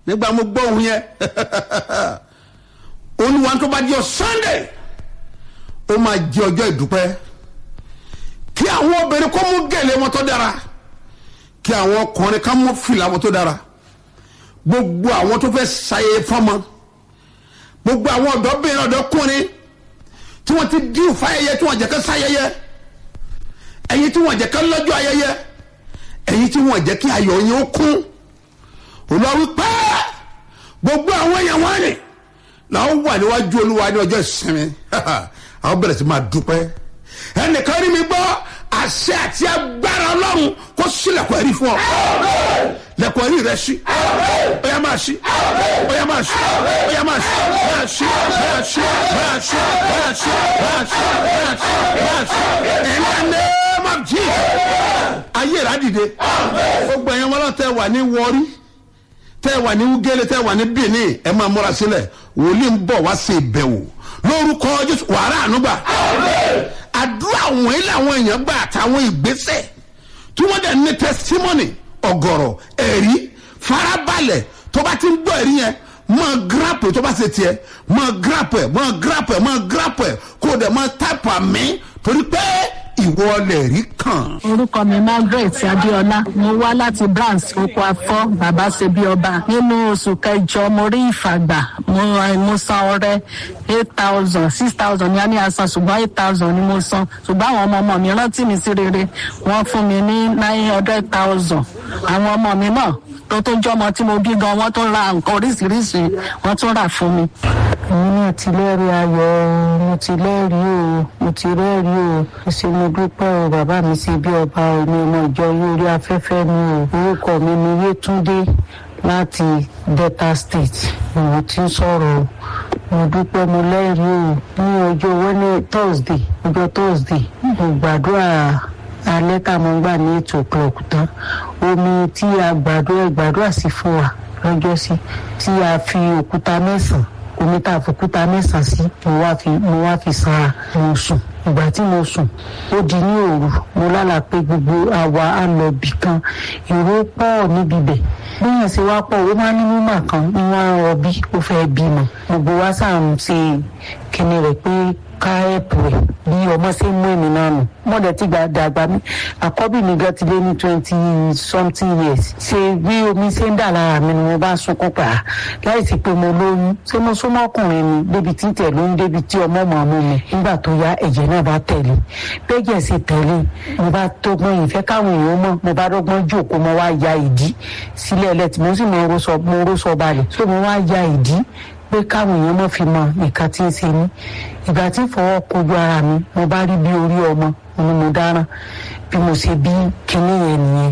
nígbà mo gbọ́ òun yẹn olúwa tó bá di ọ sunday ó máa jẹ ọjọ́ ìdúpẹ́ kí àwọn obìnrin kó mú gèlè wọn tó dára kí àwọn ọkùnrin ká mú fìlà wọn tó dára gbogbo àwọn tó fẹ́ ṣayẹyẹ fọ́mọ gbogbo àwọn ọ̀dọ́bìnrin ọ̀dọ́kùnrin tí wọ́n ti dín fáyẹyẹ tí wọ́n jẹ́ ká ṣayẹyẹ ẹ̀yin tí wọ́n jẹ́ ká lọ́jọ́ ayẹyẹ ẹ̀yin tí wọ́n jẹ́ kí ayọ̀ yín ó kún olúwa wípé gbogbo àwọn èèyàn wọn ni làwọn wà níwájú olúwa ní ọjọ́ ìsinmi àwọn bẹ̀rẹ̀ sí máa dúpẹ́ ẹnìkan rí mi gbọ́ àṣẹ àti agbára ọlọ́run kó sílẹ̀kùn ẹ̀rí fún ọ lẹ̀kùn ẹ̀rí rẹ sí ó yá máa sí ó yá máa sí ó yá máa sí máa sí máa sí máa sí máa sí máa sí máa sí máa sí in the name of Jesus ayé ìrádìde gbogbo ẹ̀yin wọn náà tẹ wà ní wọrí tẹ wà ní wúgẹ́lẹ́ tẹ wà ní benin ẹ máa múra sílẹ̀ wòlíì ń bọ̀ wá sí ìbẹ̀wò lórúkọ jésù wàrà ànúgbà àdúrà àwọn ilé àwọn èèyàn gbà àtàwọn ìgbésẹ̀ tí wọ́n dẹ̀ ní testimony ọ̀gọ̀rọ̀ ẹ̀rí farabalẹ̀ tó bá ti ń gbọ́ ẹ̀rí yẹn máa grap tó bá ṣe tiẹ̀ máa grap ẹ̀ máa grap ẹ̀ máa grap ẹ̀ kó o dẹ̀ máa type àmì torí pé ìwọ lè rí kàn. orúkọ mi margaret adéọlá mo wá láti branch oko afọ bàbá ṣebí ọba nínú oṣù kẹjọ mo rí ìfàgbà mo mo san ọrẹ eight thousand six thousand ní a ní asan ṣùgbọ́n eight thousand ni mo san ṣùgbọ́n àwọn ọmọ ọmọ mi rántí mi sí rere wọ́n fún mi ní nine hundred thousand àwọn ọmọ mi náà tó tó jọmọ tí mo bí gan wọ́n tó ra nǹkan oríṣiríṣi wọ́n tún rà fún mi. èmi náà ti lẹ́rìí ayọ̀ mo ti lẹ́rìí o mo ti rẹ́rìí o ṣe mo dúpẹ́ o bàbá mi ṣe bí ọba omi ọmọ ìjọ lórí afẹ́fẹ́ mi o orúkọ mi ni yétúndé láti delta state ni mo ti ń sọ̀rọ̀ o mo dúpẹ́ mo lẹ́rìí o ní ọjọ́ wẹ́nẹ̀ thursday ọjọ́ thursday mo gbàdúrà alẹ́ tá a mọ̀ gbà ní eight o'clock tán omi tí a gbàdúrà gbàdúrà sí fún wa lọ́jọ́ sí tí a fi òkúta mẹ́sàn-án omi tá a fi òkúta mẹ́sàn-án sí mo wá fi mo wá fi sanra mo sùn ìgbà tí mo sùn ó di ní òru mo lálà pé gbogbo àwa á lọ bì kan èrò pọ̀ níbi bẹ̀ bíyàn ṣe wá pọ̀ ó máa ní mímọ̀ kan ní wọ́n á rọbí ó fẹ́ bímọ gbogbo wa sáà ń ṣe kíni rẹ̀ pé ká ẹ̀pù rẹ̀ bí ọmọ ṣe ń mú èmi náà nù mọ̀dẹ̀ tí gba dàgbà mi àkọ́bí mi gan ti lé ní twenty something years ṣe bí omi ṣe ń dà lára mi ni mo bá sunkún pa láì sí pé mo lóyún ṣé mo súnmọ́ ọkùnrin mi débi tí tẹ̀ lóyún débi tí ọmọ mọ̀ mú mi nígbà tó yá ẹ̀jẹ̀ náà bá tẹ̀lé bẹ́jẹ̀ sì tẹ̀lé mo bá tógbọ́n ìfẹ́ káwọn èèyàn mọ̀ mo bá dọ́gbọ́n jòkó mo wá ya ìdí sílẹ̀ ẹlẹ́tì mo sì mo ró sọ balẹ̀ so mo wá ya ìdí pé káwọn èèyàn mọ̀ fi mọ nǹkan tí ń ṣe mí ìgbà tí fọwọ́ kojú ara mi mo bá rí bí orí ọmọ ni mo dáràn bí mo ṣe bí kinní yẹn nìyẹn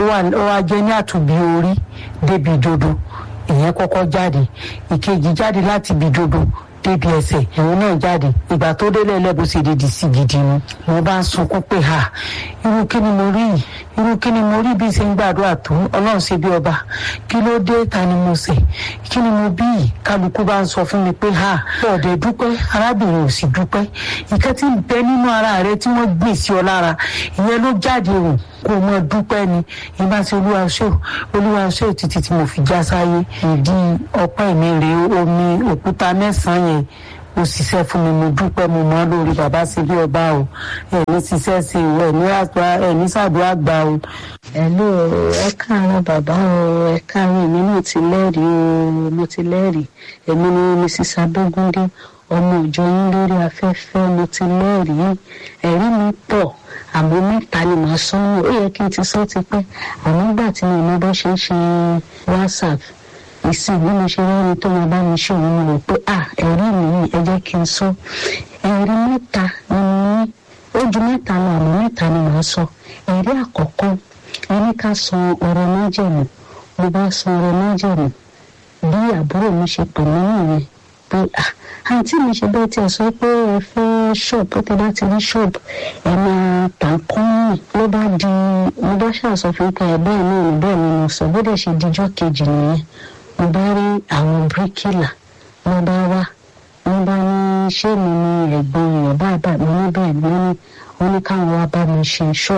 ó wá jẹ́ ní àtúbí orí débi dodo ìyẹn kọ́kọ́ jáde ìkejì jáde láti ibi dodo débi ẹsẹ̀ ìwọ náà jáde ìgbà tó délé ẹlẹ́bùn ṣe dèdè sí gidi ni mo bá ń sunkún pé ha irú kí ni mo rí yìí irú kí ni mo rí bí ṣe ń gbàdúrà tó ọlọ́run ṣe bí ọba kí ló dé ta ni mo ṣe kí ni mo bí yìí kálukú bá ń sọ fún mi pé ha ọ̀dẹ̀ dúpẹ́ arábìnrin ò sì dúpẹ́ ìkẹ́ tí ń bẹ nínú ara rẹ tí wọ́n gbìn sí ọ lára ìyẹn ló jáde rò kó mọ dúpẹ́ ni ìbá ti olúwa ṣó olúwa ṣó títí tí mo fi já sáyé ìdí ọpẹ́ mi rèé omi òkúta mẹ́sàn-án yẹn ó ṣiṣẹ́ fún mi mo dúpẹ́ mo mọ́ lórí bàbá sí bí ọba o ẹ̀mí ṣiṣẹ́ sí o ẹ̀mí àgbà ẹ̀mí ṣàdúrà gbà o. ẹ̀lú ẹ káàárọ̀ bàbá o ẹ káàárọ̀ èmi náà ti lẹ́rìí o mo ti lẹ́rìí èmi ni mrs adógúndé ọmọ ìjọ yín lórí afẹ́fẹ́ mo ti lẹ́rìí ẹ̀rí mi pọ̀ àmọ́ mẹ́ta ni màá sọ ọ́ ó yẹ kí n ti sọ ti pẹ́ àmọ́ nígbà tí mo mọ bó ṣe ń ṣe whatsapp ìsìn bí mo ṣe rẹ́ni tó máa bá mi ṣe òun mo rò pé à ẹ̀rí mi yìí ẹ jẹ́ kí n sọ ẹ̀rí mẹ́ta ni mo ní ó ju mẹ́ta lọ àmọ́ mẹ́ta ni màá sọ ẹ̀rí àkọ́kọ́ ẹni ká san ọ̀rọ̀ májẹ̀mú mo bá san ọ̀rọ̀ májẹ̀mú bí àbúrò mi ṣe pè mí nìyẹn pé à àǹtí mi ṣe bẹ́ẹ̀ tí ẹ sọ pé ẹ fẹ́ ṣọ́ọ̀bù ó ti bá ti rí ṣọ́ọ̀bù ẹ máa tà ń kọ́ yìí ló bá di mo bá ṣàṣọ fún pé ẹ bẹ́ẹ̀ náà ní bẹ́ẹ̀ ni mo sọ bó dẹ̀ ṣe dijọ́ kejì nìyẹn mo bá rí àwọn bíríkìlà mo bá wá mo bá ní ṣé mi ni ẹ̀gbọ́n èèyàn báyìí báyìí mo ní bẹ́ẹ̀ ni wọ́n ní wọ́n ní káwọn wá bá mi ṣe ṣọ́ọ̀bù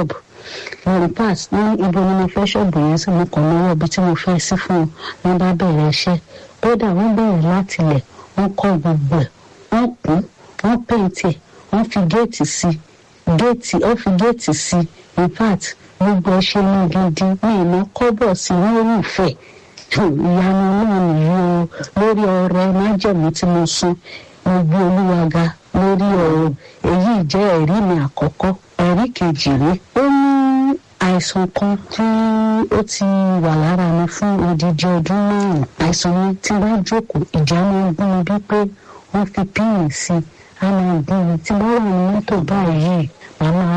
lórí pass ní ibo ni mo fẹ́ ṣọ́ọ̀bù yẹn sí mo kàn lọ́wọ́ ibi tí mo fẹ́ sí fún un wọ́n bá bẹ̀rẹ̀ iṣẹ́ kódà wọ́n bẹ̀rẹ̀ láti ilẹ̀ wọ́n kọ́ gbogbo ẹ̀ wọ́n kún wọ́n pèntì ẹ̀ wọ́n fi géètì sí géètì wọ́n fi géètì sí in fact gbogbo ẹ̀ ṣe mú gidi ní ìná kọ́bọ̀ sí wọ́n rúfẹ́ ìyanu náà nìyí o lórí ọrẹ májẹ̀mú tí mo sún mo gbé olúwa ga lórí ọ̀rọ̀ èyí jẹ́ ẹ̀rí mi àkọ́kọ́ ẹ̀rí kejì rí ó ní àìsàn kan tí ó ti wà lára mi fún odidi ọdún márùn àìsàn yẹn tí bá jókòó ìjà máa ń gún mi bí pé wọ́n fi píìnì sí i á máa gún mi tí bá wà ní mọ́tò báyìí màmá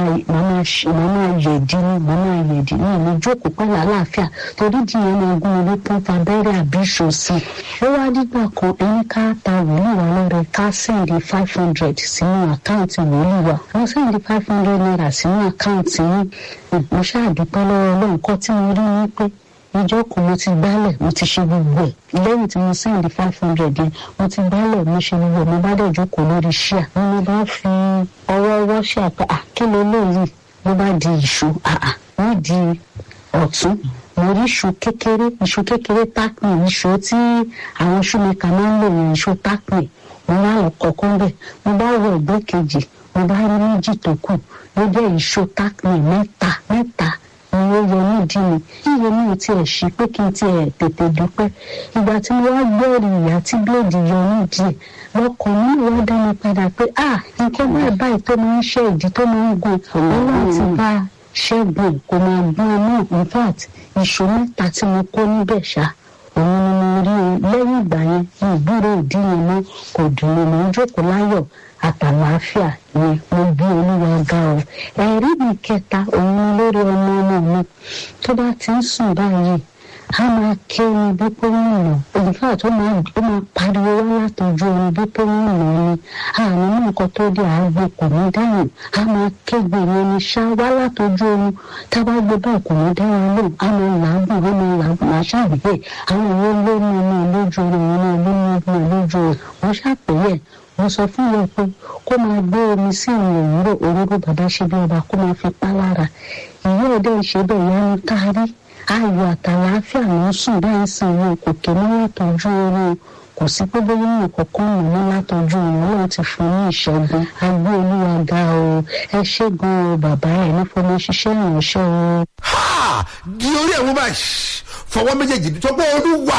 yẹ̀dí ni màmá yẹ̀dí ni mo jókòó pẹ̀lú àlàáfíà torí jìyẹn máa gún mi ní pọ́ńpà abẹ́rẹ́ àbí ìṣòsì ó wá dígbà kan ẹni ká ta wòlíì wa lọ́rẹ ká sẹ́ndì five hundred sínú àkáǹtì wòlíì wa wọ́n sẹ́ndì five hundred naira sínú àkáǹtì yín mo ṣáàdúpẹ́ lọ́wọ́ ọlọ́run kọ́ tí mo rí ni pé ìjọ kan mo ti gbálẹ̀ mo ti ṣe gbogbo ẹ̀ lẹ́yìn tí mo sẹ́ndì five hundred yẹn mo ti gbálẹ̀ mo ṣe gbogbo ẹ̀ mo bá dẹ̀ jókòó lórí ṣíà ni mo bá fi ọwọ́ ọwọ́ ṣíà pé à kí ló léyìí ló bá di ìṣó àà nídìí ọ̀tún mo rí iṣu kékeré iṣu kékeré tákùn iṣu tí àwọn ṣúmẹ́ka máa ń lò yẹn iṣu tákùn mo wá lọ kọ̀ọ̀kan bẹ̀ mo bá wọ ẹgbẹ́ kejì mo bá rí méjì tó kù ló jẹ́ iṣu tákùn mẹ́ta mẹ́ta ni ó yọ nídìí mi yíyọ mi ò tiẹ̀ ṣí pé kí n tiẹ̀ tètè dúpẹ́ ìgbà tí mo wá gbọ́rì ìyá tí bíléèdì yọ nídìí lọkàn mi wá dá mi padà pé ah nǹkan báyìí báyìí tó máa ń ṣe ìdí tó máa ń gùn ó láti bá ṣẹ́gun kò máa gbọ́n náà in fact ìṣó mẹ́ta tí mo kó níbẹ̀ ṣá òun ni mo rí o lẹ́yìn ìgbà yẹn ní ìgbúrò ìdí yẹn mọ́ kò dùn mí mo ń jókòó láyọ̀ àtàlàáfíà ni mo bí olúwa ga ọ ẹ̀rí mi kẹta òun ni lórí ọmọ ọmọ mi tó bá ti ń sùn báyìí a máa ké omi bí pé wọ́n nà òǹfà tó máa ó máa pariwo wá látọjú omi bí pé wọ́n nà ni àní ní nǹkan tó dé àgbo kò ní dáhùn a máa kégbe yẹn ni ṣá wá látọjú omi tá a bá gbé báyìí kò ní dáhùn lóhùn a máa làágùn a máa làágùn máa ṣàgbé àwọn ìwé lónìí ọmọ lójú omi ọmọ lónìí ọmọ lójú omi wọ́n ṣàpèyẹ mo sọ fún wọn pé kó máa gbé omi sí àwọn òwúrọ̀ òróró bàbá ṣe bí ọba kó máa fi pa lára ìyá ọdẹ ìṣe bẹ́ẹ̀ yá ni kárí ayọ̀ àtàlàáfíà ló ń sùn báyìí sàn wọn kò ké ní látọjú oorun kò sí pé bóyá ní kọ̀ọ̀kan nù ní látọjú oorun ọlọ́run ti fún ní ìṣẹ́gun agbó olúwa ga o ẹ ṣé gan o bàbá ẹ̀ ní fọmọ ṣiṣẹ́ ìránṣẹ́ o. ha di orí ẹ̀ wọ́n báyìí fọwọ́ méjèèjì tó pé olúwa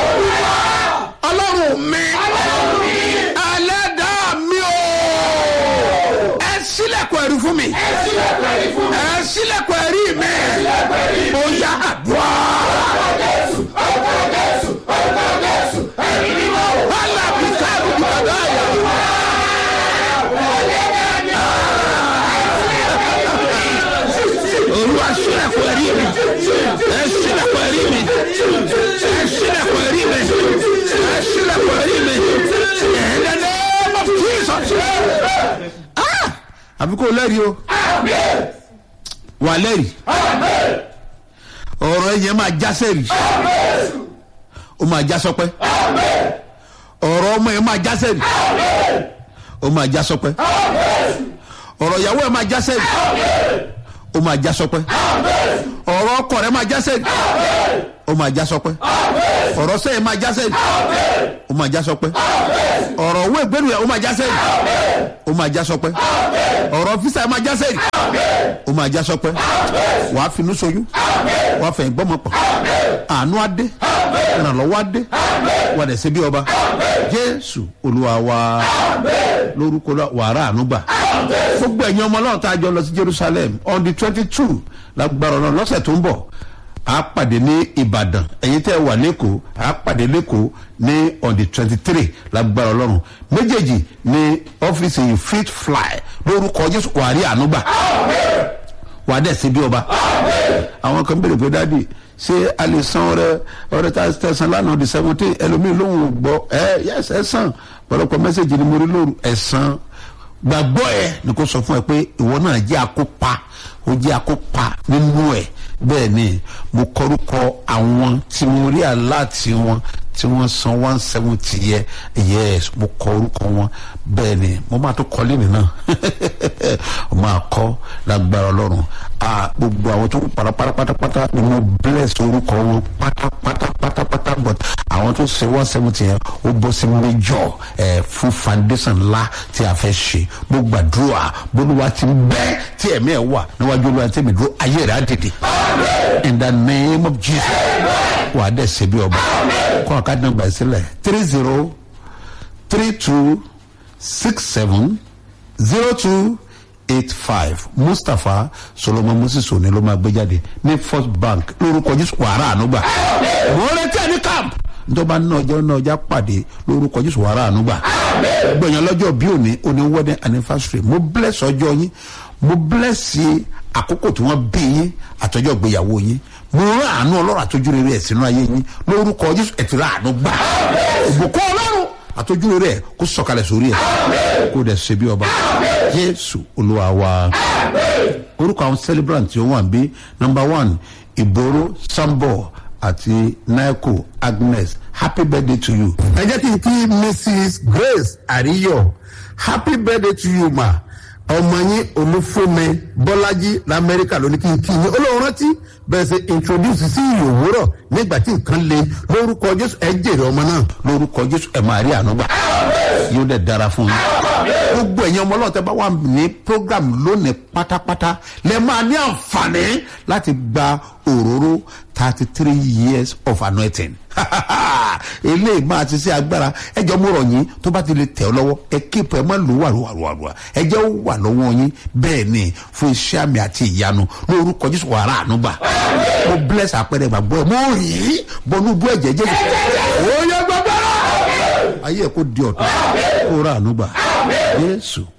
ọlọ́run mi ẹlẹ́dàá mi o ẹ sílẹ̀kùn ẹ̀rí fún mi ẹ sílẹ̀kùn ẹ̀rí mi ó yá àdúrà. Alábí káàbù bàbá yà. Olúwa sílẹ̀kùn ẹ̀rí mi ẹ sílẹ̀kùn ẹ̀rí mi ẹ sílẹ̀kùn ẹ̀rí mi ẹ sílẹ̀kùn ẹ̀rí mi in the name of Jesus. Ah! àbí kò lẹ́rìí o wà lẹ́rìí ọ̀rọ̀ ẹ̀yẹ máa já sẹ́rì ó máa já sọpẹ́ ọ̀rọ̀ ọmọ ẹ̀ máa já sẹ́rì ó máa já sọpẹ́ ọ̀rọ̀ ìyàwó ẹ̀ máa já sẹ́rì ó máa já sọpẹ́ ọ̀rọ̀ ọkọ rẹ̀ máa já sẹ́rì ó máa já sọpẹ́ ọ̀rọ̀ sẹ́yìn máa já sẹ́rì ó máa já sọpẹ́ ọ̀rọ̀ owó ìgbénu ẹ̀ ó máa já sẹ́rì ó máa já sọpẹ́ ọ̀rọ̀ fisa ẹ̀ máa já sẹ́rì ó máa já sọpẹ́ wàá finú soyún wàá fẹ̀yìn gbọ́mọ pọ̀ àánú adé ìrànlọ́wọ́ adé wà dẹ̀ ṣe bí ọba jésù olúwa wa lórúkọ wàrà àánú gbà gbogbo ẹ̀yin ọmọ náà tá a jọ lọ sí jerusalem on the twenty two lágbára ọ̀nà lọ́sẹ̀ tó ń bọ̀ a pàdé ní ìbàdàn ẹ̀yin tẹ́ ẹ wà lẹ́kọ̀ọ́ a pàdé lẹ́kọ̀ọ́ ní on the twenty three lágbára ọlọ́run méjèèjì ní ọ́fíìsì yìí fit fly lórúkọ jésù wàá rí àánú gbà wàá dẹ̀ sí bí ọba àwọn kan béèrè pé dáàdi ṣé a lè san ọrẹ ọrẹ tá a tẹsán lánàá di seventeen ẹlòmíì lóhùn ò gbọ́ ẹ yẹs ẹ san pọ̀lọpọ̀ mẹ́sẹ̀gì ni mo rí lóru ẹ san gbàgbọ́ ẹ ni kò sọ fún ẹ pé ìwọ náà jẹ́ akópa ó jẹ́ akópa nínú ẹ̀ bẹ́ẹ̀ ni mo kọ́rúkọ àwọn tí mo rí aláàtì wọn tí wọ́n san one seventy yẹ yes mo kọ orúkọ wọn bẹ́ẹ̀ ni mo máa tó kọ́ lẹ́nu náà mo máa kọ́ lágbára ọlọ́run ah gbogbo àwọn tó ń para pátápátá ni mo bless orúkọ wọn pátápátá pátápátá but àwọn tó ṣe one seventy yẹn ó bọ́ sí méjọ ẹ̀ fún foundation ńlá tí a fẹ́ ṣe mo gbàdúrà bólúwa ti bẹ́ tí ẹ̀mí ẹ̀ wà níwájú olúwa tí mi dúró ayé rẹ̀ á dìde in the name of jesus wà á dẹ̀ ṣe bí ọba kọ́ ọ̀ká dùn gbà sílẹ̀ three zero three two six seven zero two eight five mustapha solomon moses òní ló máa gbé jáde ní first bank lórúkọ jésù wàrà ànúgbà mo retí ẹni camp njọba náà ọjọ́ náà ọjà pàdé lórúkọ jésù wàrà ànúgbà gbẹ̀yàn lọ́jọ́ bí òní òní wedding anniversary mo bless ọjọ́ yín mo bless àkókò tí wọ́n bí yín àtọ́jọ́ ìgbéyàwó yín mo rán àánú ọlọ́run àtọ́jú rere ẹ̀ sínú ayé yín lórúkọ jésù ẹ̀ ti rà àánú gbà ìbùkún ọlọ́run àtọ́jú rere ẹ̀ kó sọ̀kalẹ̀ sórí ẹ̀ kó dẹ̀ ṣe bí ọba jésù olúwa wa orúkọ àwọn celebrant tí ó wà bí number one ìgboro sambo àti naiko agnes happy birthday to you. ẹ jẹ́ kí n kí mrs grace àríyọ̀ happy birthday to you ma ọmọ yín olúfúnmi bọ́lájí lamẹ́ríkà ló ní kí n kí yín olóhùn rántí bẹ́ẹ̀ ṣe introduce sí ìyè òwúrọ̀ nígbà tí nǹkan le lórúkọ jésù ẹ jèrè ọmọ náà. lórúkọ jésù ẹ máa rí àánú gbà yóò dẹ̀ dára fún yín gbogbo ẹ̀yin ọmọ ọlọ́run tẹ́ bá wà ní program lónìí pátápátá lẹ máa ní àǹfààní láti gba òróró thirty three years of anointing eléyìí máa ti ṣe agbára ẹjọ́ mo rọ̀ yín tó bá ti lè tẹ̀ ọ́ lọ́wọ́ ẹ kéèpù ẹ má lò wàrúwàrúwàrúwà ẹjẹ́ ó wà lọ́wọ́ yín bẹ́ẹ̀ ni fún iṣẹ́ àmì àti ìyanu lórúkọ jésù wàrà ànúgbà mo bless àpẹẹrẹ ìgbàgbọ́ ẹ mo rí i bọnú bú ẹ̀jẹ̀ jésù ó yẹ gbàgbọ́ra ayé ẹ kó di ọ̀tún kó rà ànúgbà jésù